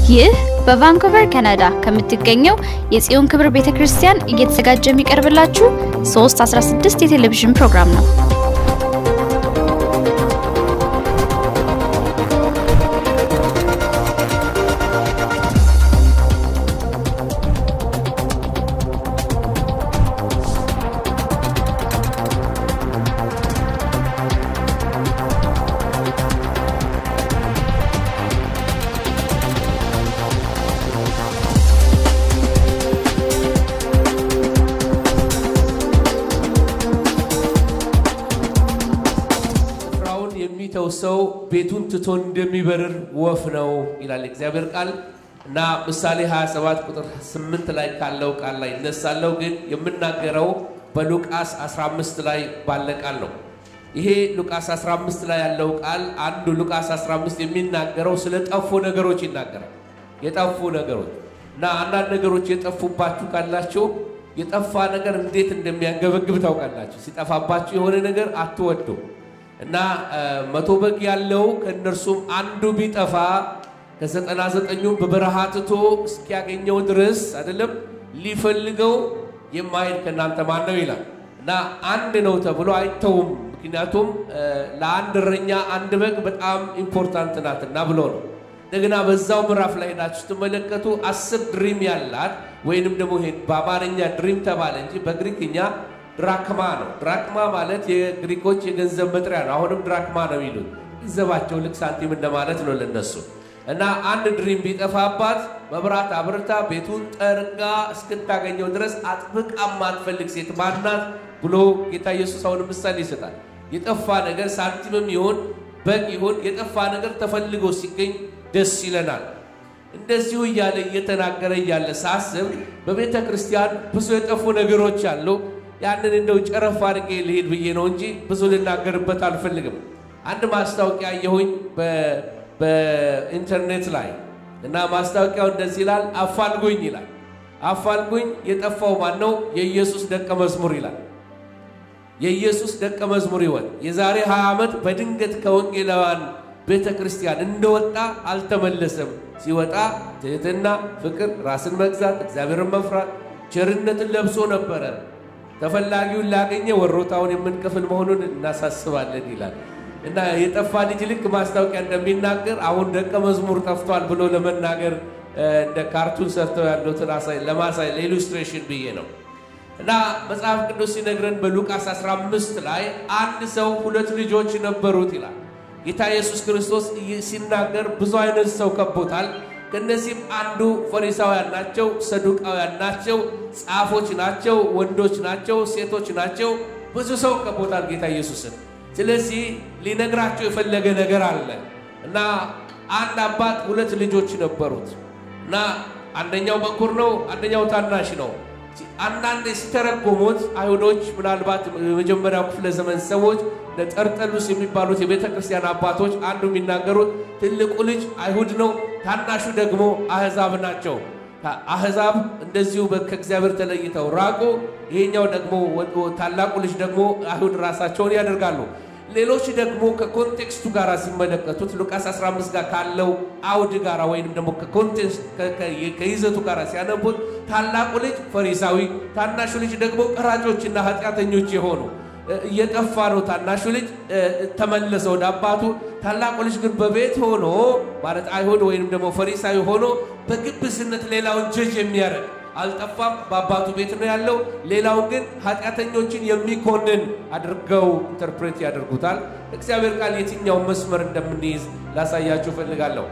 ይህ በቫንኩቨር ካናዳ ከምትገኘው የጽዮን ክብር ቤተ ክርስቲያን እየተዘጋጀ የሚቀርብላችሁ 316 የቴሌቪዥን ፕሮግራም ነው። ስፍራውን የሚተው ሰው ቤቱን ትቶ እንደሚበርር ወፍ ነው ይላል እግዚአብሔር ቃል እና ምሳሌ 27 ቁጥር 8 ላይ ካለው ቃል ላይ እነሳለሁ፣ ግን የምናገረው በሉቃስ 15 ላይ ባለ ቃል ነው። ይሄ ሉቃስ 15 ላይ ያለው ቃል አንዱ ሉቃስ 15 የሚናገረው ስለ ጠፉ ነገሮች ይናገራል። የጠፉ ነገሮች እና አንዳንድ ነገሮች የጠፉባችሁ ካላችሁ የጠፋ ነገር እንዴት እንደሚያንገበግብ ታውቃላችሁ። ሲጠፋባችሁ የሆነ ነገር አትወዱ እና መቶ በግ ያለው ከእነርሱም አንዱ ቢጠፋ ከዘጠና ዘጠኙም በበረሃ ትቶ እስኪያገኘው ድረስ አይደለም ሊፈልገው የማይሄድ ከእናንተ ማን ነው ይላል። እና አንድ ነው ተብሎ አይተውም። ምክንያቱም ለአንድ እረኛ አንድ በግ በጣም ኢምፖርታንት ናትና ብሎ ነው። እንደገና በዛው ምዕራፍ ላይ ሄዳችሁ ስትመለከቱ አስር ድሪም ያላት ወይንም ደግሞ ይሄ በአማርኛ ድሪም ተባለ እንጂ በግሪክኛ ድራክማ ነው። ድራክማ ማለት የግሪኮች የገንዘብ መጥሪያ ነው። አሁንም ድራክማ ነው የሚሉት ገንዘባቸው ልክ ሳንቲም እንደማለት ነው ለነሱ። እና አንድ ድሪም ቢጠፋባት መብራት አብርታ ቤቱን ጠርጋ እስክታገኘው ድረስ አጥብቃ ማትፈልግ ሴት ማናት ብሎ ጌታ ኢየሱስ አሁን ምሳሌ ይሰጣል። የጠፋ ነገር ሳንቲምም ይሁን በግ ይሁን የጠፋ ነገር ተፈልጎ ሲገኝ ደስ ይለናል። እንደዚሁ እያለ እየተናገረ እያለ ሳስብ በቤተ ክርስቲያን ብዙ የጠፉ ነገሮች አሉ። ያንን እንደው ጨረፍ አድርጌ ልሄድ ብዬ ነው እንጂ ብዙ ልናገርበት አልፈልግም። አንድ ማስታወቂያ አየሁኝ በኢንተርኔት ላይ እና ማስታወቂያው እንደዚህ ይላል፣ አፋልጉኝ ይላል። አፋልጉኝ የጠፋው ማን ነው? የኢየሱስ ደቀ መዝሙር ይላል። የኢየሱስ ደቀ መዝሙር ይወት የዛሬ 20 ዓመት በድንገት ከወንጌላውያን ቤተ ክርስቲያን እንደወጣ አልተመለሰም። ሲወጣ ትህትና፣ ፍቅር፣ ራስን መግዛት፣ እግዚአብሔርን መፍራት፣ ቸርነትን ለብሶ ነበረ። ተፈላጊውን ላገኘ ወሮታውን የምንከፍል መሆኑን እናሳስባለን ይላል እና የጠፋ ልጅ ልክ ማስታወቂያ እንደሚናገር አሁን ደቀ መዝሙር ጠፍቷል ብሎ ለመናገር እንደ ካርቱን ሰርተው ያሉትን ለማሳይ ለኢሉስትሬሽን ብዬ ነው። እና መጽሐፍ ቅዱስ ሲነግረን በሉቃስ 15 ላይ አንድ ሰው ሁለት ልጆች ነበሩት ይላል። ጌታ ኢየሱስ ክርስቶስ ሲናገር ብዙ አይነት ሰው ከቦታል። ከእነዚህም አንዱ ፈሪሳውያን ናቸው፣ ሰዱቃውያን ናቸው፣ ጻፎች ናቸው፣ ወንዶች ናቸው፣ ሴቶች ናቸው። ብዙ ሰው ከቦታል ጌታ ኢየሱስን። ስለዚህ ሊነግራቸው የፈለገ ነገር አለ እና አንድ አባት ሁለት ልጆች ነበሩት እና አንደኛው በኩር ነው፣ አንደኛው ታናሽ ነው። አንዳንድ ሲተረጎሙት አይሁዶች ምናልባት የመጀመሪያው ክፍለ ዘመን ሰዎች ጠርጠሉስ የሚባሉት የቤተ ክርስቲያን አባቶች አንዱ የሚናገሩት ትልቁ ልጅ አይሁድ ነው፣ ታናሹ ደግሞ አህዛብ ናቸው። አህዛብ እንደዚሁ ከእግዚአብሔር ተለይተው ራቁ። ይሄኛው ደግሞ ታላቁ ልጅ ደግሞ አይሁድ ራሳቸውን ያደርጋሉ። ሌሎች ደግሞ ከኮንቴክስቱ ጋር ሲመለከቱት ሉቃስ 15 ጋር ካለው አውድ ጋር ወይም ደግሞ ከኮንቴክስት ከይዘቱ ጋር ሲያነቡት ታላቁ ልጅ ፈሪሳዊ፣ ታናሹ ልጅ ደግሞ ቀራጮችና ኃጢአተኞች የሆኑ እየጠፋ ነው። ታናሹ ልጅ ተመለሰ ወደ አባቱ። ታላቁ ልጅ ግን በቤት ሆኖ ማለት አይሁድ ወይም ደግሞ ፈሪሳዊ ሆኖ በግብስነት ሌላውን ጀጅ የሚያደርግ አልጠፋም፣ በአባቱ ቤት ነው ያለው። ሌላውን ግን ኃጢአተኞችን የሚኮንን አድርገው ኢንተርፕሬት ያደርጉታል። እግዚአብሔር ቃል የትኛውን መስመር እንደምንይዝ ላሳያችሁ እፈልጋለሁ።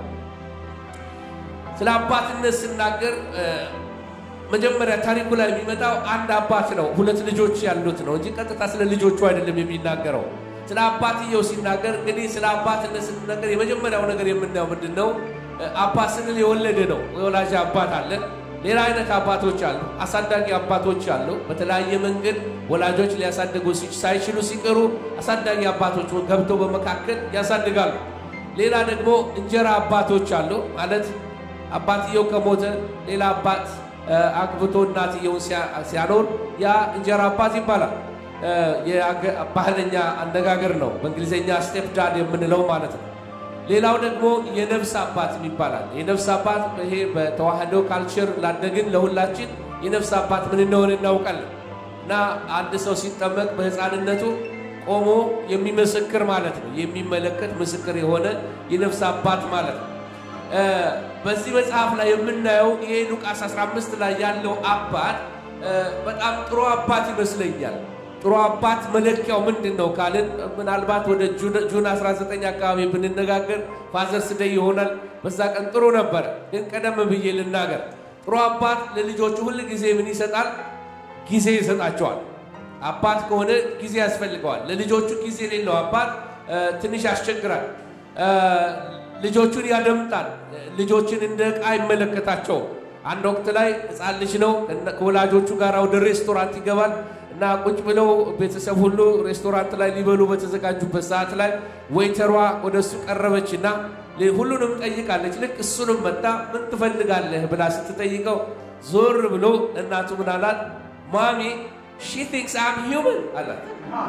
ስለ አባትነት ስናገር መጀመሪያ ታሪኩ ላይ የሚመጣው አንድ አባት ነው፣ ሁለት ልጆች ያሉት ነው እንጂ ቀጥታ ስለ ልጆቹ አይደለም የሚናገረው። ስለ አባትየው ሲናገር እንግዲህ ስለ አባትነት ስንናገር የመጀመሪያው ነገር የምናየው ምንድን ነው? አባት ስንል የወለደ ነው። የወላጅ አባት አለ። ሌላ አይነት አባቶች አሉ። አሳዳጊ አባቶች አሉ። በተለያየ መንገድ ወላጆች ሊያሳድጉ ሳይችሉ ሲቀሩ አሳዳጊ አባቶች ገብተው በመካከል ያሳድጋሉ። ሌላ ደግሞ እንጀራ አባቶች አሉ። ማለት አባትየው ከሞተ ሌላ አባት አግብቶ እናትየውን ሲያኖር ያ እንጀራ አባት ይባላል። ባህለኛ አነጋገር ነው። በእንግሊዝኛ ስቴፕ ዳድ የምንለው ማለት ነው። ሌላው ደግሞ የነፍስ አባት ይባላል። የነፍስ አባት ይሄ በተዋህዶ ካልቸር ላደግን ለሁላችን የነፍስ አባት ምን እንደሆነ እናውቃለን። እና አንድ ሰው ሲጠመቅ በሕፃንነቱ ቆሞ የሚመሰክር ማለት ነው። የሚመለከት ምስክር የሆነ የነፍስ አባት ማለት ነው። በዚህ መጽሐፍ ላይ የምናየው ይሄ ሉቃስ 15 ላይ ያለው አባት በጣም ጥሩ አባት ይመስለኛል። ጥሩ አባት መለኪያው ምንድን ነው ካልን ምናልባት ወደ ጁን 19 አካባቢ ብንነጋገር ፋዘርስ ደይ ይሆናል። በዛ ቀን ጥሩ ነበረ። ግን ቀደም ብዬ ልናገር፣ ጥሩ አባት ለልጆቹ ሁል ጊዜ ምን ይሰጣል? ጊዜ ይሰጣቸዋል። አባት ከሆነ ጊዜ ያስፈልገዋል። ለልጆቹ ጊዜ የሌለው አባት ትንሽ ያስቸግራል። ልጆቹን ያደምጣል። ልጆችን እንደ ዕቃ አይመለከታቸውም። አንድ ወቅት ላይ ሕፃን ልጅ ነው ከወላጆቹ ጋር ወደ ሬስቶራንት ይገባል እና ቁጭ ብለው ቤተሰብ ሁሉ ሬስቶራንት ላይ ሊበሉ በተዘጋጁበት ሰዓት ላይ ዌይተሯ ወደ እሱ ቀረበች እና ሁሉንም ጠይቃለች። ልክ እሱንም መጣ ምን ትፈልጋለህ ብላ ስትጠይቀው ዞር ብሎ እናቱ ምን አላት? ማሚ ሺ ቲንክስ አም ሂውመን አላት።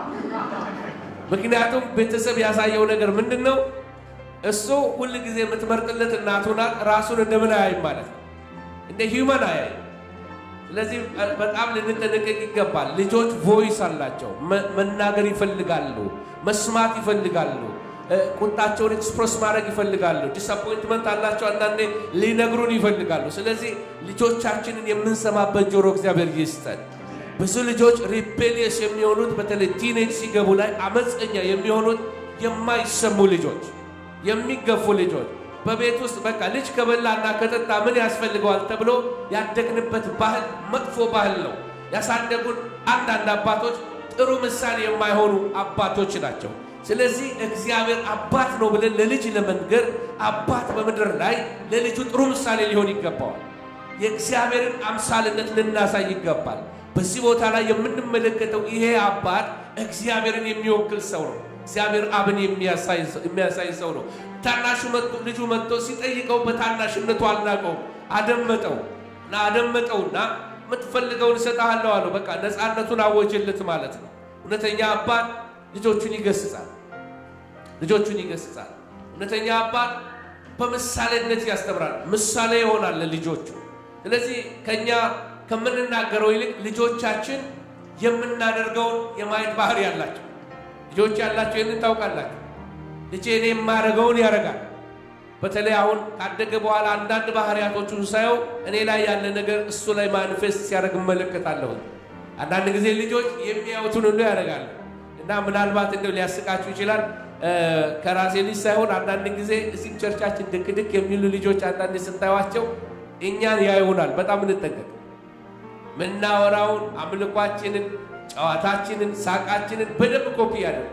ምክንያቱም ቤተሰብ ያሳየው ነገር ምንድን ነው? እሱ ሁል ጊዜ የምትመርጥለት እናቱ ናት። ራሱን እንደምን አያይም ማለት ነው፣ እንደ ሂውመን አያይም። ስለዚህ በጣም ልንጠነቀቅ ይገባል። ልጆች ቮይስ አላቸው፣ መናገር ይፈልጋሉ፣ መስማት ይፈልጋሉ፣ ቁጣቸውን ኤክስፕረስ ማድረግ ይፈልጋሉ። ዲስአፖይንትመንት አላቸው፣ አንዳንዴ ሊነግሩን ይፈልጋሉ። ስለዚህ ልጆቻችንን የምንሰማበት ጆሮ እግዚአብሔር ይስጠን። ብዙ ልጆች ሪቤሊየስ የሚሆኑት በተለይ ቲኔጅ ሲገቡ ላይ አመፀኛ የሚሆኑት የማይሰሙ ልጆች፣ የሚገፉ ልጆች በቤት ውስጥ በቃ ልጅ ከበላና ከጠጣ ምን ያስፈልገዋል ተብሎ ያደግንበት ባህል መጥፎ ባህል ነው። ያሳደጉን አንዳንድ አባቶች ጥሩ ምሳሌ የማይሆኑ አባቶች ናቸው። ስለዚህ እግዚአብሔር አባት ነው ብለን ለልጅ ለመንገር አባት በምድር ላይ ለልጁ ጥሩ ምሳሌ ሊሆን ይገባዋል። የእግዚአብሔርን አምሳልነት ልናሳይ ይገባል። በዚህ ቦታ ላይ የምንመለከተው ይሄ አባት እግዚአብሔርን የሚወክል ሰው ነው። እግዚአብሔር አብን የሚያሳይ ሰው ነው። ታናሹ ልጁ መጥቶ ሲጠይቀው በታናሽነቱ አልናቀውም፣ አደመጠው እና አደመጠውና የምትፈልገውን እሰጥሃለሁ አለው። በቃ ነፃነቱን አወጀለት ማለት ነው። እውነተኛ አባት ልጆቹን ይገስጻል፣ ልጆቹን ይገስጻል። እውነተኛ አባት በምሳሌነት ያስተምራል፣ ምሳሌ ይሆናል ለልጆቹ። ስለዚህ ከኛ ከምንናገረው ይልቅ ልጆቻችን የምናደርገውን የማየት ባህሪ ያላቸው ልጆች ያላቸው ይህንን ታውቃላችሁ። ልጄ እኔ የማደርገውን ያደርጋል። በተለይ አሁን ካደገ በኋላ አንዳንድ ባህሪያቶቹን ሳየው እኔ ላይ ያለ ነገር እሱ ላይ ማኒፌስት ሲያደርግ እመለከታለሁ። አንዳንድ ጊዜ ልጆች የሚያዩትን ሁሉ ያደርጋሉ እና ምናልባት እንደው ሊያስቃችሁ ይችላል። ከራሴ ልጅ ሳይሆን አንዳንድ ጊዜ እዚህም ቸርቻችን ድክ ድክ የሚሉ ልጆች አንዳንድ ስታዩዋቸው እኛን ያዩናል። በጣም እንጠንቀቅ። ምናወራውን፣ አምልኳችንን፣ ጨዋታችንን፣ ሳቃችንን በደንብ ኮፒ ያደርጉናል።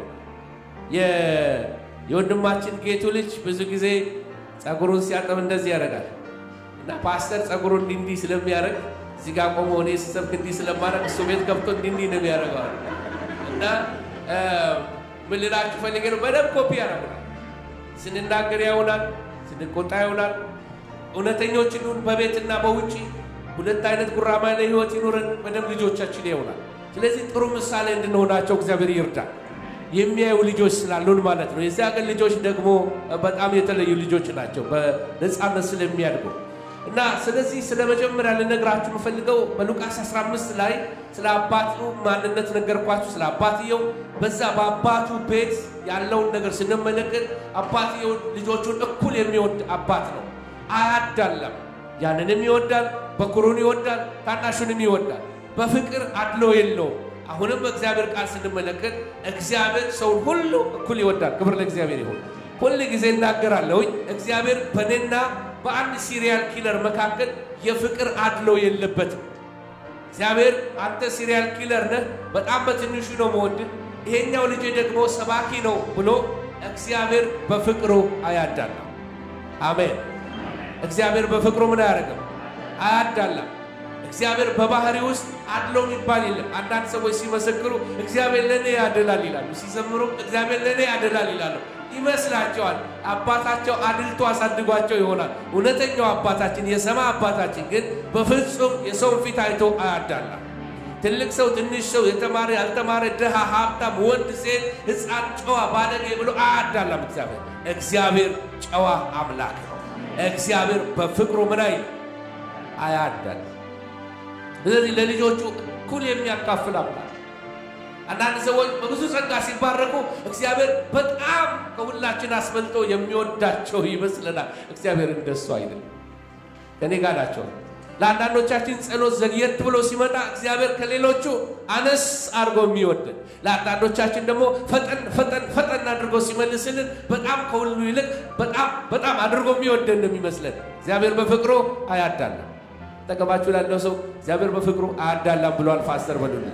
የወንድማችን ጌቱ ልጅ ብዙ ጊዜ ጸጉሩን ሲያጠብ እንደዚህ ያደርጋል እና ፓስተር ጸጉሩን እንዲህ እንዲህ ስለሚያደርግ እዚህ ጋር ቆሞ እኔ ስሰብክ እንዲህ ስለማድረግ እሱ ቤት ገብቶ እንዲህ እንዲህ ነው የሚያደርገዋል እና ምን ልላችሁ ፈልጌ ነው፣ በደንብ ኮፒ ያደርጉናል። ስንናገር ያውናል፣ ስንቆጣ ያውናል። እውነተኞች ይሁን በቤትና በውጭ ሁለት አይነት ጉራማይለ ህይወት ይኑረን፣ በደንብ ልጆቻችን ያውናል። ስለዚህ ጥሩ ምሳሌ እንድንሆናቸው እግዚአብሔር ይርዳል። የሚያዩ ልጆች ስላሉን ማለት ነው። የዚህ ሀገር ልጆች ደግሞ በጣም የተለዩ ልጆች ናቸው፣ በነፃነት ስለሚያድጉ እና ስለዚህ ስለ መጀመሪያ ልነግራችሁ የምፈልገው በሉቃስ 15 ላይ ስለ አባቱ ማንነት ነገርኳችሁ። ስለ አባትየው በዛ በአባቱ ቤት ያለውን ነገር ስንመለከት አባትየው ልጆቹን እኩል የሚወድ አባት ነው። አያዳለም። ያንንም ይወዳል፣ በኩሩን ይወዳል፣ ታናሹንም ይወዳል። በፍቅር አድሎ የለውም። አሁንም በእግዚአብሔር ቃል ስንመለከት እግዚአብሔር ሰውን ሁሉ እኩል ይወዳል። ክብር ለእግዚአብሔር ይሁን። ሁል ጊዜ እናገራለሁኝ እግዚአብሔር በእኔና በአንድ ሲሪያል ኪለር መካከል የፍቅር አድሎ የለበትም። እግዚአብሔር አንተ ሲሪያል ኪለር ነህ፣ በጣም በትንሹ ነው መወድህ፣ ይሄኛው ልጄ ደግሞ ሰባኪ ነው ብሎ እግዚአብሔር በፍቅሩ አያዳላም። አሜን። እግዚአብሔር በፍቅሩ ምን አያደርግም? አያዳላም። እግዚአብሔር በባህሪ ውስጥ አድሎ የሚባል የለም። አንዳንድ ሰዎች ሲመሰክሩ እግዚአብሔር ለእኔ ያደላል ይላሉ፣ ሲዘምሩ እግዚአብሔር ለእኔ ያደላል ይላሉ። ይመስላቸዋል አባታቸው አድልቶ አሳድጓቸው ይሆናል። እውነተኛው አባታችን የሰማይ አባታችን ግን በፍጹም የሰውን ፊት አይቶ አያዳላም። ትልቅ ሰው፣ ትንሽ ሰው፣ የተማረ ያልተማረ፣ ድሃ፣ ሀብታም፣ ወንድ፣ ሴት፣ ሕፃን፣ ጨዋ፣ ባለጌ ብሎ አያዳላም። እግዚአብሔር እግዚአብሔር ጨዋ አምላክ ነው። እግዚአብሔር በፍቅሩ ምን አይል አያዳል። ስለዚህ ለልጆቹ እኩል የሚያካፍል አምላክ አንዳንድ ሰዎች በብዙ ጸጋ ሲባረኩ እግዚአብሔር በጣም ከሁላችን አስበልጦ የሚወዳቸው ይመስለናል። እግዚአብሔር እንደሱ አይደለም። ከኔ ጋር ናቸው። ለአንዳንዶቻችን ጸሎት ዘግየት ብሎ ሲመጣ እግዚአብሔር ከሌሎቹ አነስ አድርጎ የሚወደን፣ ለአንዳንዶቻችን ደግሞ ፈጠን ፈጠን ፈጠን አድርጎ ሲመልስልን በጣም ከሁሉ ይልቅ በጣም በጣም አድርጎ የሚወደን ነው የሚመስለን። እግዚአብሔር በፍቅሩ አያዳላም። ጠቀማችሁ ላለው ሰው እግዚአብሔር በፍቅሩ አያዳላም ብሏል ፓስተር በሉልን።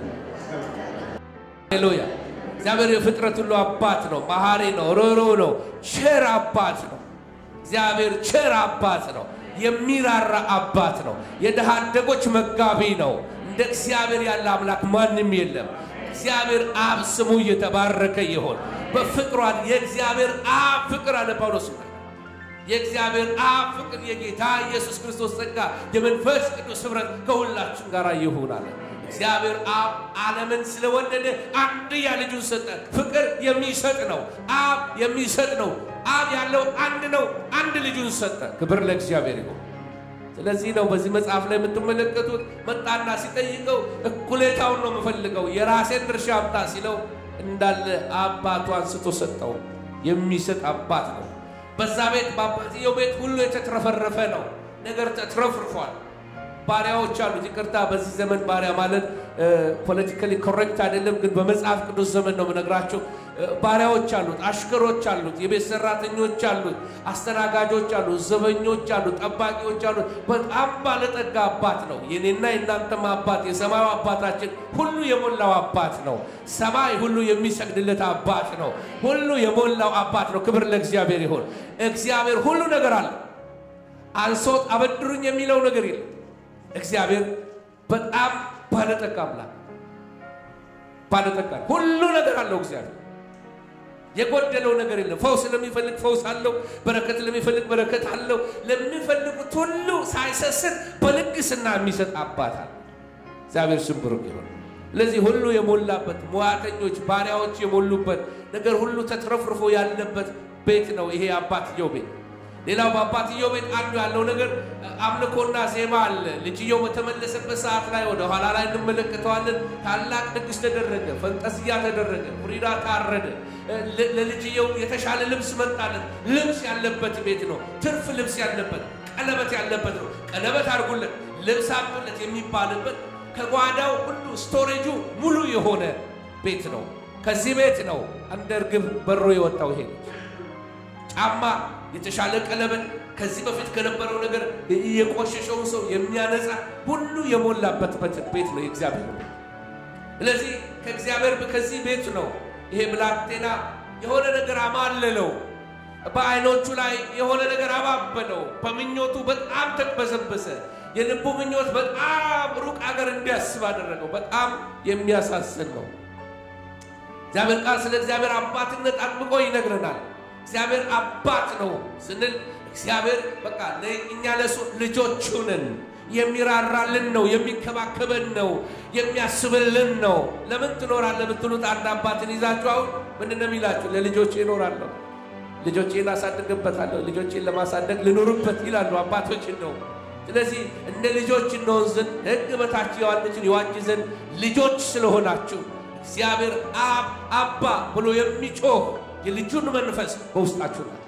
ሃሌሉያ! እግዚአብሔር የፍጥረት ሁሉ አባት ነው። መሐሪ ነው። ርኅሩህ ነው። ቸር አባት ነው። እግዚአብሔር ቸር አባት ነው። የሚራራ አባት ነው። የድሃ አደጎች መጋቢ ነው። እንደ እግዚአብሔር ያለ አምላክ ማንም የለም። እግዚአብሔር አብ ስሙ እየተባረከ ይሆን። በፍቅሯን የእግዚአብሔር አብ ፍቅር አለ ጳውሎስ የእግዚአብሔር አብ ፍቅር የጌታ ኢየሱስ ክርስቶስ ጸጋ የመንፈስ ቅዱስ ኅብረት ከሁላችን ጋር ይሁን አለ። እግዚአብሔር አብ ዓለምን ስለወደደ አንድያ ልጁን ሰጠ። ፍቅር የሚሰጥ ነው። አብ የሚሰጥ ነው። አብ ያለው አንድ ነው። አንድ ልጁን ሰጠ። ክብር ለእግዚአብሔር ይሁን። ስለዚህ ነው በዚህ መጽሐፍ ላይ የምትመለከቱት መጣና ሲጠይቀው እኩሌታውን ነው የምፈልገው የራሴን ድርሻ አምጣ ሲለው እንዳለ አባቱ አንስቶ ሰጠው። የሚሰጥ አባት ነው። በዛ ቤት በአባትየው ቤት ሁሉ የተትረፈረፈ ነው። ነገር ተትረፍርፏል። ባሪያዎች አሉት። ይቅርታ በዚህ ዘመን ባሪያ ማለት ፖለቲካሊ ኮሬክት አይደለም፣ ግን በመጽሐፍ ቅዱስ ዘመን ነው የምነግራቸው። ባሪያዎች አሉት፣ አሽከሮች አሉት፣ የቤት ሰራተኞች አሉት፣ አስተናጋጆች አሉት፣ ዘበኞች አሉት፣ ጠባቂዎች አሉት። በጣም ባለጠጋ አባት ነው። የኔና የእናንተም አባት የሰማዩ አባታችን ሁሉ የሞላው አባት ነው። ሰማይ ሁሉ የሚሰግድለት አባት ነው። ሁሉ የሞላው አባት ነው። ክብር ለእግዚአብሔር ይሁን። እግዚአብሔር ሁሉ ነገር አለ። አንሶት አበድሩኝ የሚለው ነገር የለም። እግዚአብሔር በጣም ባለጠጋ አምላክ ባለጠጋ ሁሉ ነገር አለው። እግዚአብሔር የጎደለው ነገር የለም። ፈውስ ለሚፈልግ ፈውስ አለው። በረከት ለሚፈልግ በረከት አለው። ለሚፈልጉት ሁሉ ሳይሰስት በልግስና የሚሰጥ አባት አለ። እግዚአብሔር ስም ብሩክ ይሁን። ስለዚህ ሁሉ የሞላበት ሙያተኞች፣ ባሪያዎች የሞሉበት ነገር ሁሉ ተትረፍርፎ ያለበት ቤት ነው ይሄ አባትየው ቤት። ሌላው በአባትየው ቤት አንዱ ያለው ነገር አምልኮና ዜማ አለ። ልጅየው በተመለሰበት ሰዓት ላይ ወደ ኋላ ላይ እንመለከተዋለን። ታላቅ ድግስ ተደረገ፣ ፈንጠዝያ ተደረገ፣ ፍሪዳ ታረደ። ለልጅየው የተሻለ ልብስ መጣለት። ልብስ ያለበት ቤት ነው። ትርፍ ልብስ ያለበት፣ ቀለበት ያለበት ነው። ቀለበት አድርጉለት፣ ልብስ አምጡለት የሚባልበት ከጓዳው ሁሉ ስቶሬጁ ሙሉ የሆነ ቤት ነው። ከዚህ ቤት ነው እንደ እርግብ በሮ የወጣው ይሄ ጫማ የተሻለ ቀለበት ከዚህ በፊት ከነበረው ነገር የቆሸሸውን ሰው የሚያነጻ ሁሉ የሞላበት ቤት ነው የእግዚአብሔር ቤት። ስለዚህ ከእግዚአብሔር ከዚህ ቤት ነው ይሄ ብላቴና የሆነ ነገር አማለለው፣ በዓይኖቹ ላይ የሆነ ነገር አባበለው፣ በምኞቱ በጣም ተቅበዘበሰ። የልቡ ምኞት በጣም ሩቅ አገር እንዲያስብ አደረገው። በጣም የሚያሳስን ነው። እግዚአብሔር ቃል ስለ እግዚአብሔር አባትነት አጥብቆ ይነግረናል። እግዚአብሔር አባት ነው ስንል እግዚአብሔር በቃ እኛ ለሱ ልጆቹ ነን። የሚራራልን ነው፣ የሚከባከበን ነው፣ የሚያስብልን ነው። ለምን ትኖራለህ ብትሉት አንድ አባትን ይዛችሁ አሁን ምንድን ነው የሚላችሁ? ለልጆቼ እኖራለሁ፣ ልጆቼን አሳድግበታለሁ፣ ልጆቼን ለማሳደግ ልኖርበት ይላሉ አባቶችን ነው። ስለዚህ እንደ ልጆች እንሆን ዘንድ ሕግ በታች የዋሉትን ይዋጅ ዘንድ ልጆች ስለሆናችሁ እግዚአብሔር አብ አባ ብሎ የሚጮህ የልጁን መንፈስ በውስጣችሁ ነው።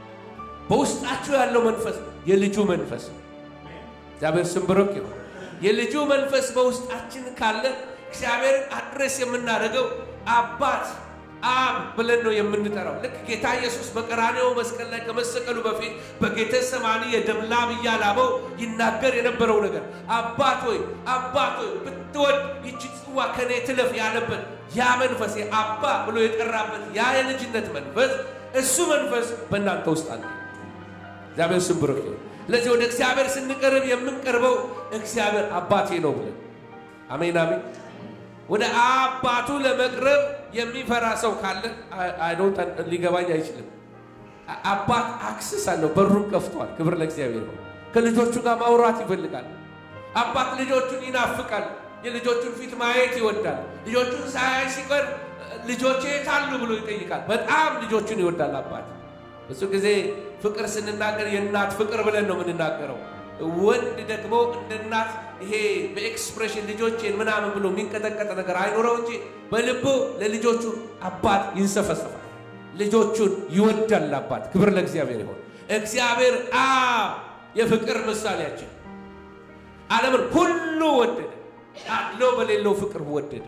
በውስጣችሁ ያለው መንፈስ የልጁ መንፈስ ነው። እግዚአብሔር ስም ብሩክ ይሁን። የልጁ መንፈስ በውስጣችን ካለ እግዚአብሔርን አድሬስ የምናደርገው አባት አብ ብለን ነው የምንጠራው። ልክ ጌታ ኢየሱስ በቀራኔው መስቀል ላይ ከመሰቀሉ በፊት በጌተ ሰማኒ የደም ላብ እያላበው ይናገር የነበረው ነገር አባት ሆይ አባት ሆይ ብትወድ ይቺ ጽዋ ከኔ ትለፍ ያለበት ያ መንፈስ አባ ብሎ የጠራበት ያ የልጅነት መንፈስ እሱ መንፈስ በእናንተ ውስጥ አለ። እግዚአብሔር ስም ብሩክ ይሁን። ስለዚህ ወደ እግዚአብሔር ስንቀርብ የምንቀርበው እግዚአብሔር አባቴ ነው ብለን አሜን አሜን። ወደ አባቱ ለመቅረብ የሚፈራ ሰው ካለ አይዶን ሊገባኝ አይችልም። አባት አክሰስ አለው፣ በሩን ከፍቷል። ክብር ለእግዚአብሔር ነው። ከልጆቹ ጋር ማውራት ይፈልጋል። አባት ልጆቹን ይናፍቃል። የልጆቹን ፊት ማየት ይወዳል። ልጆቹን ሳያይ ሲቀር ልጆቼ የት አሉ ብሎ ይጠይቃል። በጣም ልጆቹን ይወዳል አባት። ብዙ ጊዜ ፍቅር ስንናገር የእናት ፍቅር ብለን ነው የምንናገረው። ወንድ ደግሞ እንደ እናት ይሄ በኤክስፕሬሽን ልጆቼን ምናምን ብሎ የሚንቀጠቀጥ ነገር አይኖረው እንጂ በልቡ ለልጆቹ አባት ይንሰፈሰፋል። ልጆቹን ይወዳል አባት። ክብር ለእግዚአብሔር ይሆን። እግዚአብሔር አብ የፍቅር ምሳሌያችን ዓለምን ሁሉ ወደደ፣ አድሎ በሌለው ፍቅር ወደደ።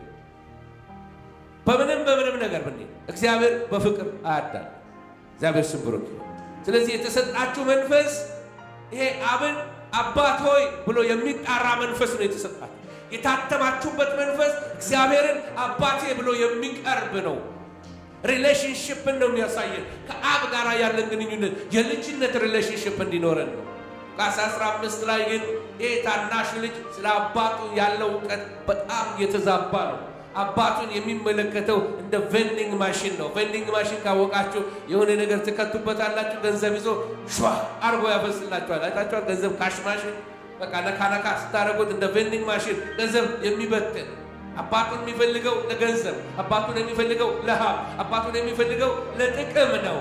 በምንም በምንም ነገር ብንሄድ እግዚአብሔር በፍቅር አያዳል። እግዚአብሔር ስም ብሩክ ይሁን። ስለዚህ የተሰጣችሁ መንፈስ ይሄ አብን አባት ሆይ ብሎ የሚጣራ መንፈስ ነው የተሰጣችሁ። የታተማችሁበት መንፈስ እግዚአብሔርን አባቴ ብሎ የሚቀርብ ነው። ሪሌሽንሽፕን ነው የሚያሳየን። ከአብ ጋር ያለን ግንኙነት የልጅነት ሪሌሽንሽፕ እንዲኖረን ነው። ሉቃስ 15 ላይ ግን ይህ ታናሽ ልጅ ስለ አባቱ ያለው እውቀት በጣም የተዛባ ነው። አባቱን የሚመለከተው እንደ ቬንዲንግ ማሽን ነው። ቬንዲንግ ማሽን ካወቃችሁ የሆነ ነገር ትከቱበታላችሁ፣ ገንዘብ ይዞ ሸ አርጎ ያፈስላችኋል። አይታችኋል? ገንዘብ ካሽ ማሽን በቃ ነካ ነካ ስታደርጉት እንደ ቬንዲንግ ማሽን ገንዘብ የሚበትን አባቱን የሚፈልገው ለገንዘብ፣ አባቱን የሚፈልገው ለሀብ፣ አባቱን የሚፈልገው ለጥቅም ነው።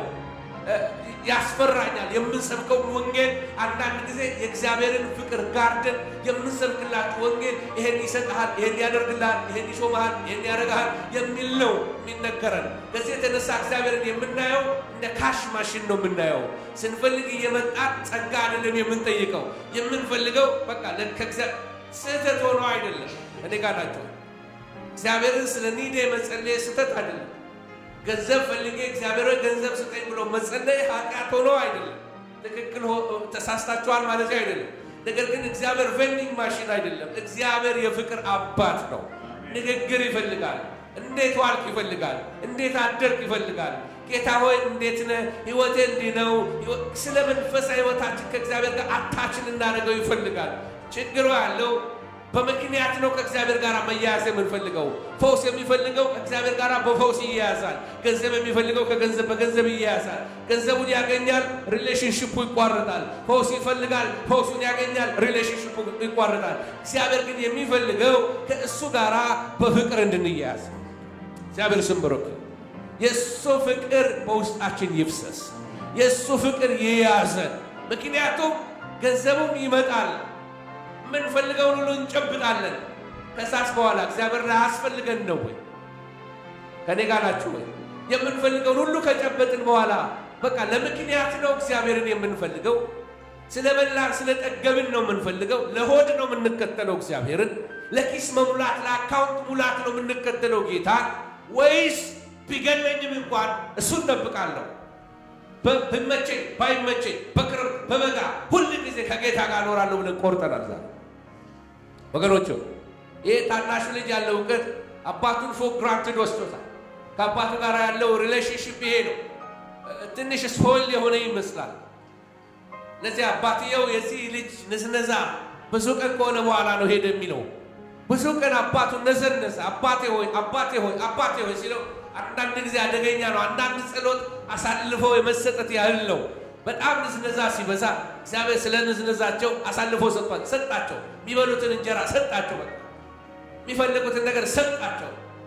ያስፈራኛል። የምንሰብከው ወንጌል አንዳንድ ጊዜ የእግዚአብሔርን ፍቅር ጋርደን የምንሰብክላችሁ ወንጌል ይሄን ይሰጥሃል፣ ይሄን ያደርግልሃል፣ ይሄን ይሾመሃል፣ ይሄን ያደርግሃል የሚል ነው የሚነገረን። ከዚህ የተነሳ እግዚአብሔርን የምናየው እንደ ካሽ ማሽን ነው የምናየው። ስንፈልግ እየመጣን ጸጋ አይደለም የምንጠይቀው። የምንፈልገው በቃ ስህተት ሆኖ አይደለም። እኔ ጋር ናቸው። እግዚአብሔርን ስለ ኒዴ መጸለይ ስህተት አይደለም። ገንዘብ ፈልጌ እግዚአብሔር ገንዘብ ስጠኝ ብሎ መጸለይ ኃጢአት ሆኖ አይደለም። ትክክል ተሳስታችኋል ማለት አይደለም። ነገር ግን እግዚአብሔር ቬንዲንግ ማሽን አይደለም። እግዚአብሔር የፍቅር አባት ነው። ንግግር ይፈልጋል። እንዴት ዋልክ ይፈልጋል። እንዴት አደርክ ይፈልጋል። ጌታ ሆይ እንዴት ነህ? ህይወቴ እንዲህ ነው። ስለ መንፈሳዊ ህይወታችን ከእግዚአብሔር ጋር አታችን እናደርገው ይፈልጋል። ችግሩ ያለው በምክንያት ነው ከእግዚአብሔር ጋር መያያዝ የምንፈልገው። ፈውስ የሚፈልገው ከእግዚአብሔር ጋር በፈውስ ይያያዛል። ገንዘብ የሚፈልገው ከገንዘብ በገንዘብ ይያያዛል። ገንዘቡን ያገኛል፣ ሪሌሽንሽፑ ይቋረጣል። ፈውስ ይፈልጋል፣ ፈውሱን ያገኛል፣ ሪሌሽንሽፑ ይቋረጣል። እግዚአብሔር ግን የሚፈልገው ከእሱ ጋር በፍቅር እንድንያያዝ። እግዚአብሔር ስም ብሩክ። የእሱ ፍቅር በውስጣችን ይፍሰስ። የእሱ ፍቅር ይያዘን። ምክንያቱም ገንዘቡም ይመጣል የምንፈልገውን ሁሉ እንጨብጣለን። ከሳስ በኋላ እግዚአብሔር አያስፈልገን ነው ወይ? ከኔ ጋር ናችሁ ወይ? የምንፈልገውን ሁሉ ከጨበጥን በኋላ በቃ ለምክንያት ነው እግዚአብሔርን የምንፈልገው። ስለ በላን ስለ ጠገብን ነው የምንፈልገው። ለሆድ ነው የምንከተለው እግዚአብሔርን። ለኪስ መሙላት ለአካውንት ሙላት ነው የምንከተለው ጌታ ወይስ ቢገለኝም እንኳን እሱን ጠብቃለሁ ብመቸኝ ባይመቸኝ በክረምት በበጋ ሁል ጊዜ ከጌታ ጋር እኖራለሁ ብለን ቆርጠናል። ዛሬ ወገኖቹ ይህ ታናሹ ልጅ ያለው እውቀት አባቱን ፎር ግራንትድ ወስዶታል። ከአባቱ ጋር ያለው ሪሌሽንሽፕ ይሄ ነው። ትንሽ ስፖይል የሆነ ይመስላል። ለዚህ አባትየው የዚህ ልጅ ንዝነዛ ብዙ ቀን ከሆነ በኋላ ነው ሄደ የሚለው። ብዙ ቀን አባቱን ነዘነዘ። አባቴ ሆይ አባቴ ሆይ አባቴ ሆይ ሲለው አንዳንድ ጊዜ አደገኛ ነው። አንዳንድ ጸሎት አሳልፎ የመሰጠት ያህል ነው። በጣም ንዝነዛ ሲበዛ እግዚአብሔር ስለ ንዝነዛቸው አሳልፎ ሰጥቷል። ሰጣቸው። የሚበሉትን እንጀራ ሰጣቸው። በቃ የሚፈልጉትን ነገር ሰጣቸው።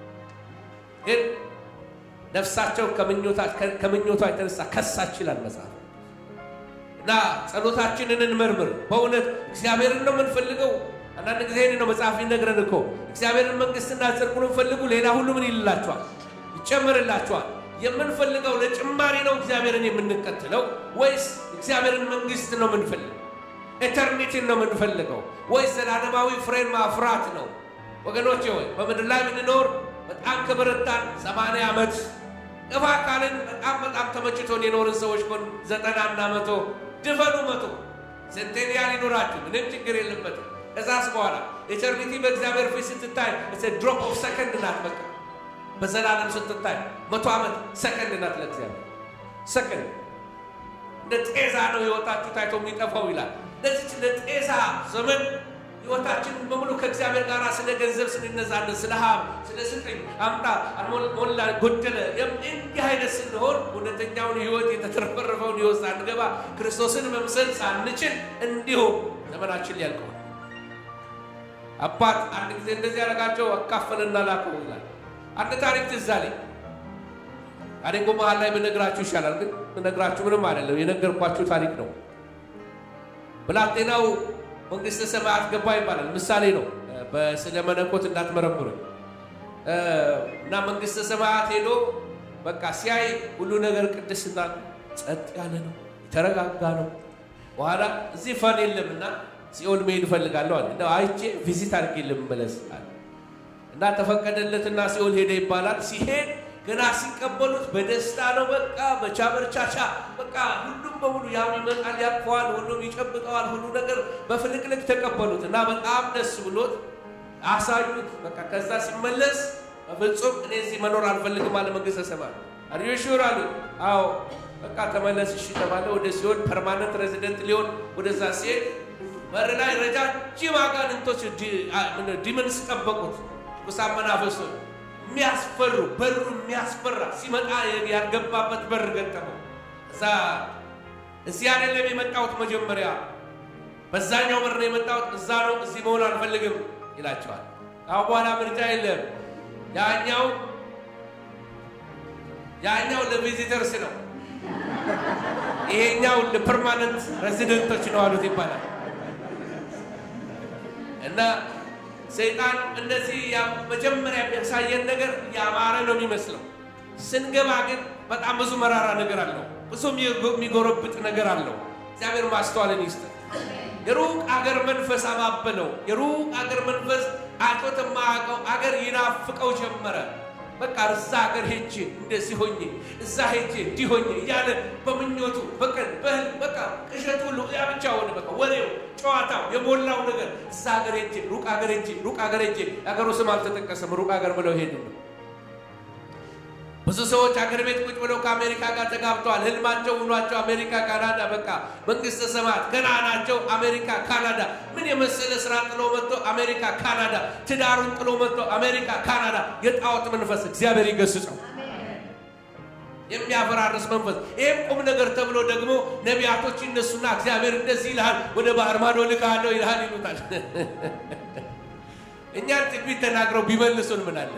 ግን ነፍሳቸው ከምኞቷ የተነሳ ከሳች ይላል መጽሐፍ። እና ጸሎታችንን እንመርምር። በእውነት እግዚአብሔርን ነው የምንፈልገው? አንዳንድ ጊዜ ይህን ነው መጽሐፍ ይነግረን እኮ እግዚአብሔርን መንግሥትና ጽድቁን ፈልጉ፣ ሌላ ሁሉ ምን ይልላችኋል? ይጨምርላችኋል። የምንፈልገው ለጭማሪ ነው እግዚአብሔርን የምንከተለው ወይስ እግዚአብሔርን መንግሥት ነው የምንፈልገው? ኤተርኒቲን ነው የምንፈልገው ወይስ ዘላለማዊ ፍሬን ማፍራት ነው? ወገኖቼ ሆይ በምድር ላይ ብንኖር በጣም ከበረታን ሰማንያ ዓመት እፋ ካልን በጣም በጣም ተመችቶን የኖርን ሰዎች ኮን ዘጠናና መቶ ድፈኑ መቶ ሴንቴኒያል ይኖራችሁ ምንም ችግር የለበትም። ከዛስ በኋላ ኤተርኒቲ በእግዚአብሔር ፊት ስትታይ ድሮፕ ኦፍ ሰከንድ ናት። በቃ በዘላለም ስትታይ መቶ ዓመት ሰከንድ ናት ለእግዚአብሔር ሰከንድ። እንደ ጤዛ ነው ሕይወታችሁ ታይቶ የሚጠፋው ይላል። ለዚች ለጤዛ ዘመን ሕይወታችን በሙሉ ከእግዚአብሔር ጋር ስለ ገንዘብ ስንነዛለን፣ ስለ ሀብ፣ ስለ ስጠኝ፣ አምጣ፣ ሞላ፣ ጎደለ እንዲህ አይነት ስንሆን እውነተኛውን ሕይወት የተትረፈረፈውን ሕይወት ሳንገባ ክርስቶስን መምሰል ሳንችል እንዲሁ ዘመናችን ሊያልቀዋል። አባት አንድ ጊዜ እንደዚህ ያደረጋቸው አካፈልና ላከው ይላል። አንድ ታሪክ ትዝ አለኝ። ታሪኩ መሀል ላይ ብነግራችሁ ይሻላል፣ ግን ነግራችሁ ምንም አይደለም፣ የነገርኳችሁ ታሪክ ነው። ብላቴናው መንግስተ ሰማያት ገባ ይባላል። ምሳሌ ነው፣ በስለ መለኮት እንዳትመረምሩ እና መንግስተ ሰማያት ሄዶ በቃ ሲያይ ሁሉ ነገር ቅድስና ጸጥ ያለ ነው፣ የተረጋጋ ነው። በኋላ እዚህ ፈን የለምና ሲኦል መሄድ እፈልጋለሁ አለ። እንደው አይቼ ቪዚት አድርጌ ልመለስ አለ እና ተፈቀደለትና ሲኦል ሄደ ይባላል። ሲሄድ ገና ሲቀበሉት በደስታ ነው። በቃ በቻበርቻቻ በቃ ሁሉም በሙሉ ያም ይመጣል፣ ያቅፈዋል፣ ሁሉም ይጨብጠዋል። ሁሉ ነገር በፍልቅልቅ ተቀበሉት እና በጣም ደስ ብሎት አሳዩት። በቃ ከዛ ሲመለስ በፍጹም እኔ እዚህ መኖር አልፈልግም አለ መንግስተ ሰማያት። አር ዩ ሹር አሉት። አዎ በቃ ተመለስ እሺ ተባለ። ወደ ሲኦል ፐርማነንት ሬዚደንት ሊሆን ወደዛ ሲሄድ በር ላይ ረጃጅም አጋንንቶች ዲመንስ ጠበቁት። ቁሳን መናፈሶች የሚያስፈሩ በሩ የሚያስፈራ ሲመጣ ያልገባበት በር ገጠመው። እዛ እዚህ አይደለም የመጣሁት መጀመሪያ በዛኛው በር ነው የመጣሁት፣ እዛ ነው እዚህ መሆን አልፈልግም ይላቸዋል። አሁን በኋላ ምርጫ የለም። ያኛው ያኛው ለቪዚተርስ ነው፣ ይሄኛው ለፐርማነንት ሬዚደንቶች ነው አሉት ይባላል። እና ሰይጣን እንደዚህ መጀመሪያ የሚያሳየን ነገር ያማረ ነው የሚመስለው። ስንገባ ግን በጣም ብዙ መራራ ነገር አለው፣ ብዙ የሚጎረብጥ ነገር አለው። እግዚአብሔር ማስተዋልን ይስጥ። የሩቅ አገር መንፈስ አባበለው። የሩቅ አገር መንፈስ አቶት የማያውቀው አገር ይናፍቀው ጀመረ። በቃ እዛ ሀገር ሄጄ እንደዚህ ሆኜ እዛ ሄጄ እንዲህ ሆኜ እያለ በምኞቱ በቀን በህል በቃ ቅዠት ሁሉ ያ ብቻ ሆነ። በቃ ወሬው፣ ጨዋታው የሞላው ነገር እዛ ሀገር ሄጄ ሩቅ ሀገር ሄጄ ሩቅ ሀገር ሄጄ የሀገሩ ስም አልተጠቀሰም። ሩቅ ሀገር ብለው ሄዱ ነው። ብዙ ሰዎች አገር ቤት ቁጭ ብለው ከአሜሪካ ጋር ተጋብተዋል። ህልማቸው ውሏቸው አሜሪካ፣ ካናዳ በቃ መንግስተ ሰማያት ገና ናቸው። አሜሪካ፣ ካናዳ ምን የመሰለ ስራ ጥሎ መጥቶ አሜሪካ፣ ካናዳ ትዳሩን ጥሎ መጥቶ አሜሪካ፣ ካናዳ የጣዖት መንፈስ እግዚአብሔር ይገስጸው። የሚያፈራርስ መንፈስ። ይህም ቁም ነገር ተብሎ ደግሞ ነቢያቶች ይነሱና እግዚአብሔር እንደዚህ ይልሃል፣ ወደ ባህር ማዶ ልካለሁ ይልሃል ይሉታል። እኛን ትንቢት ተናግረው ቢመልሱን ምን አለ?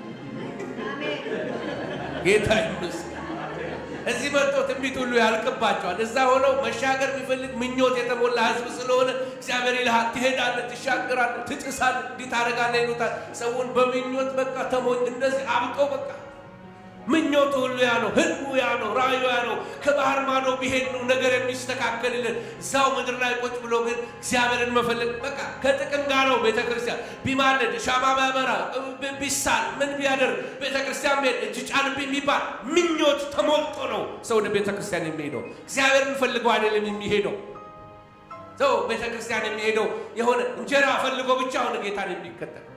ጌታ ይመስገን። እዚህ መጥቶ ትንቢት ሁሉ ያልቅባቸዋል። እዛ ሆነው መሻገር የሚፈልግ ምኞት የተሞላ ህዝብ ስለሆነ እግዚአብሔር ይልሃል፣ ትሄዳለህ፣ ትሻገራለህ፣ ትጭሳለህ፣ እንዲህ ታደርጋለህ ይሉታል። ሰውን በምኞት በቃ ተሞኝ እንደዚህ አብጦ በቃ ምኞቱ ሁሉ ያ ነው፣ ህልሙ ያ ነው፣ ራእዩ ያ ነው። ከባህር ማዶ ቢሄድ ነው ነገር የሚስተካከልልን። እዛው ምድር ላይ ቁጭ ብሎ ግን እግዚአብሔርን መፈለግ በቃ ከጥቅም ጋር ነው። ቤተ ክርስቲያን ቢማለድ ሻማ ቢያበራ ቢሳል ምን ቢያደርግ ቤተ ክርስቲያን ቢሄድ እጅ ጫንብኝ የሚባል ምኞት ተሞልቶ ነው ሰው ወደ ቤተ ክርስቲያን የሚሄደው። እግዚአብሔርን ፈልገው አይደለም የሚሄደው ሰው ቤተ ክርስቲያን የሚሄደው የሆነ እንጀራ ፈልጎ ብቻ ሆነ ጌታን የሚከተል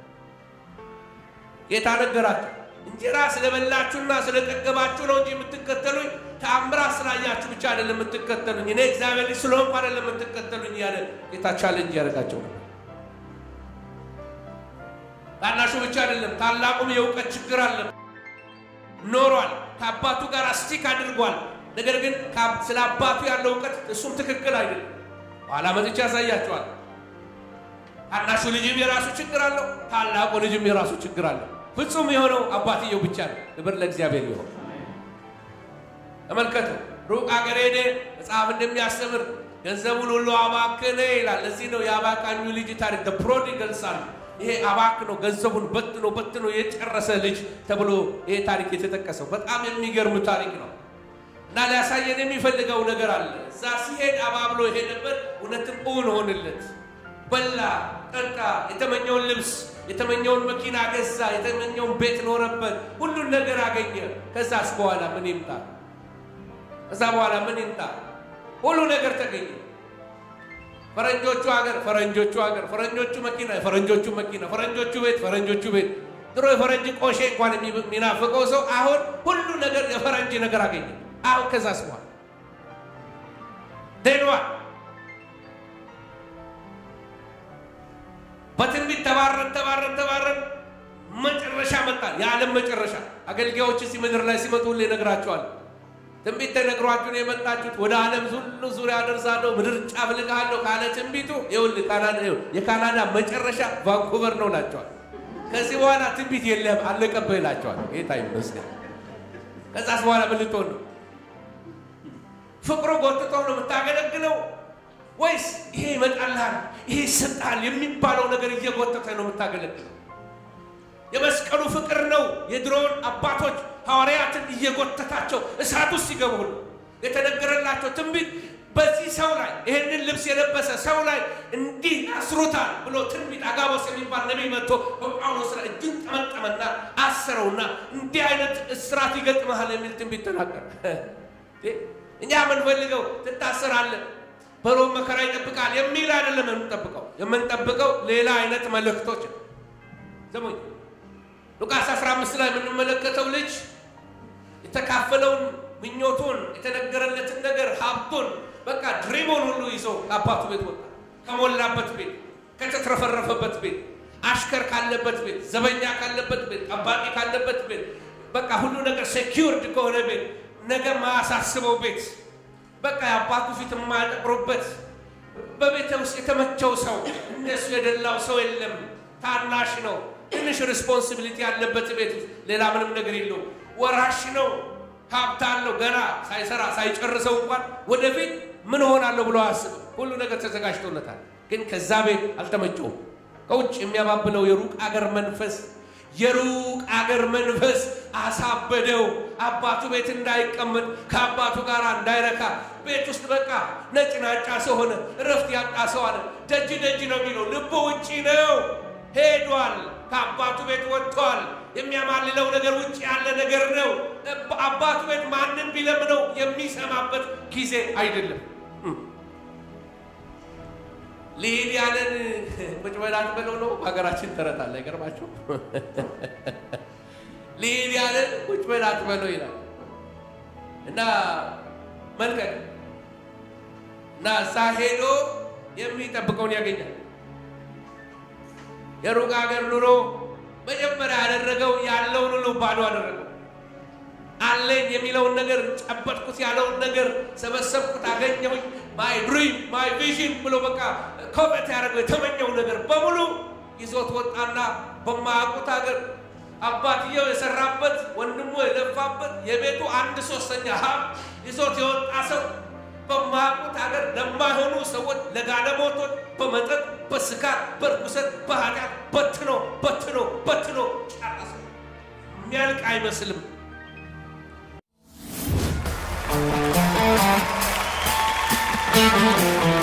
ጌታ ነገራቸው። እንጀራ ስለበላችሁና ስለጠገባችሁ ነው እንጂ የምትከተሉኝ ተአምራት ስላያችሁ ብቻ አይደለም የምትከተሉኝ፣ እኔ እግዚአብሔር ልጅ ስለሆንኩ አይደለም የምትከተሉኝ እያለ ጌታ ቻሌንጅ ያደርጋቸው ነው። ታናሹ ብቻ አይደለም ታላቁም የእውቀት ችግር አለ ኖሯል። ከአባቱ ጋር ስቲክ አድርጓል። ነገር ግን ስለ አባቱ ያለው እውቀት እሱም ትክክል አይደለም። ኋላ መጥቻ ያሳያቸዋል። ታናሹ ልጅም የራሱ ችግር አለው፣ ታላቁ ልጅም የራሱ ችግር አለው። ፍጹም የሆነው አባትየው ብቻ ነው። ክብር ለእግዚአብሔር ይሆን። ተመልከቱ፣ ሩቅ አገር ሄደ። መጽሐፍ እንደሚያስተምር ገንዘቡን ሁሉ አባከነ ይላል። ለዚህ ነው የአባካኙ ልጅ ታሪክ ፕሮዲጋል ሰን። ይሄ አባክ ነው፣ ገንዘቡን በትኖ በትኖ የጨረሰ ልጅ ተብሎ ይሄ ታሪክ የተጠቀሰው በጣም የሚገርም ታሪክ ነው። እና ሊያሳየን የሚፈልገው ነገር አለ። እዛ ሲሄድ አባብሎ የሄደበት እውነትም እውን ሆንለት። በላ፣ ጠጣ፣ የተመኘውን ልብስ የተመኘውን መኪና ገዛ፣ የተመኘውን ቤት ኖረበት፣ ሁሉን ነገር አገኘ። ከዛስ በኋላ ምን ይምጣ? ከዛ በኋላ ምን ይምጣ? ሁሉ ነገር ተገኘ። ፈረንጆቹ ሀገር፣ ፈረንጆቹ ሀገር፣ ፈረንጆቹ መኪና፣ የፈረንጆቹ መኪና፣ ፈረንጆቹ ቤት፣ ፈረንጆቹ ቤት። ድሮ የፈረንጅ ቆሼ እንኳን የሚናፍቀው ሰው አሁን ሁሉ ነገር የፈረንጅ ነገር አገኘ። አሁን ከዛስ በኋላ ደኗ በትንቢት ተባረን ተባረን ተባረን መጨረሻ መጣ። የዓለም መጨረሻ አገልጋዮች እዚህ ምድር ላይ ሲመጡ ሁሌ እነግራቸዋለሁ። ትንቢት ተነግሯችሁ ነው የመጣችሁት። ወደ ዓለም ሁሉ ዙሪያ አደርሳለሁ፣ ምድር ጫፍ ልካለሁ ካለ ትንቢቱ ይኸውልህ የካናዳ መጨረሻ ቫንኩቨር ነው እላቸዋል። ከዚህ በኋላ ትንቢት የለም አለቀብህ እላቸዋል። ጌታ ይመስገን። ከዛስ በኋላ ምን ልትሆን ነው? ፍቅሩ ጎትተው ነው የምታገለግለው ወይስ ይሄ ይመጣልሃል፣ ይሄ ይሰጣል የሚባለው ነገር እየጎተተ ነው የምታገለግለው? የመስቀሉ ፍቅር ነው የድሮውን አባቶች ሐዋርያትን እየጎተታቸው እሳት ውስጥ ሲገቡ ነው የተነገረላቸው ትንቢት በዚህ ሰው ላይ ይህንን ልብስ የለበሰ ሰው ላይ እንዲህ ያስሩታል ብሎ ትንቢት አጋቦስ የሚባል ነቢይ መጥቶ በጳውሎስ ላይ እጁን ጠመጠመና አሰረውና እንዲህ አይነት እስራት ይገጥመሃል የሚል ትንቢት ተናገረ። እኛ የምንፈልገው ትታሰራለህ፣ በሮም መከራ ይጠብቃል የሚል አይደለም የምንጠብቀው። የምንጠብቀው ሌላ አይነት መልእክቶች ዘሙኝ ሉቃስ 15 ላይ የምንመለከተው ልጅ የተካፈለውን ምኞቱን የተነገረለትን ነገር ሀብቱን በቃ ድሪሙን ሁሉ ይዞ ከአባቱ ቤት ወጣ። ከሞላበት ቤት፣ ከተትረፈረፈበት ቤት፣ አሽከር ካለበት ቤት፣ ዘበኛ ካለበት ቤት፣ ጠባቂ ካለበት ቤት፣ በቃ ሁሉ ነገር ሴኪውርድ ከሆነ ቤት፣ ነገ ማያሳስበው ቤት፣ በቃ የአባቱ ፊት የማያጠቁሩበት በቤተ ውስጥ የተመቸው ሰው እነሱ የደላው ሰው የለም። ታናሽ ነው። ትንሽ ሪስፖንሲቢሊቲ ያለበት ቤት ውስጥ ሌላ ምንም ነገር የለውም። ወራሽ ነው። ሀብት አለው። ገና ሳይሰራ ሳይጨርሰው እንኳን ወደፊት ምን ሆናለሁ ብሎ አያስብም። ሁሉ ነገር ተዘጋጅቶለታል። ግን ከዛ ቤት አልተመቸውም። ከውጭ የሚያባብለው የሩቅ አገር መንፈስ የሩቅ አገር መንፈስ አሳበደው። አባቱ ቤት እንዳይቀመጥ ከአባቱ ጋር እንዳይረካ ቤት ውስጥ በቃ ነጭ ናጫ ሰው ሆነ። እረፍት ያጣ ሰው አለ። ደጅ ደጅ ነው የሚለው፣ ልቡ ውጪ ነው። ሄዷል። ከአባቱ ቤት ወጥቷል። የሚያማልለው ነገር ውጭ ያለ ነገር ነው። አባቱ ቤት ማንም ቢለምነው የሚሰማበት ጊዜ አይደለም። ልሂድ ያለን ቁጭ በላት በለው ነው። ሀገራችን ተረት አለ። አይገርማችሁ? ልሂድ ያለን ቁጭ በላት በለው ይላል እና መልቀቅ እና እዛ ሄዶ የሚጠብቀውን ያገኛል። የሩቅ ሀገር ኑሮ መጀመሪያ ያደረገው ያለውን ሁሉ ባዶ አደረገው። አለኝ የሚለውን ነገር ጨበጥኩት፣ ያለውን ነገር ሰበሰብኩት፣ አገኘሁኝ፣ ማይ ድሪም ማይ ቪዥን ብሎ በቃ ኮበት ያደረገው የተመኘው ነገር በሙሉ ይዞት ወጣና በማያውቁት ሀገር አባትየው የሰራበት ወንድሙ የለፋበት የቤቱ አንድ ሶስተኛ ሀብት ይዞት የወጣ ሰው በማያውቁት ሀገር ለማይሆኑ ሰዎች ለጋለሞቶች በመጠጥ በስካር በርኩሰት በኃጢአት በትኖ በትኖ በትኖ ጨረሰ። የሚያልቅ አይመስልም። Thank you.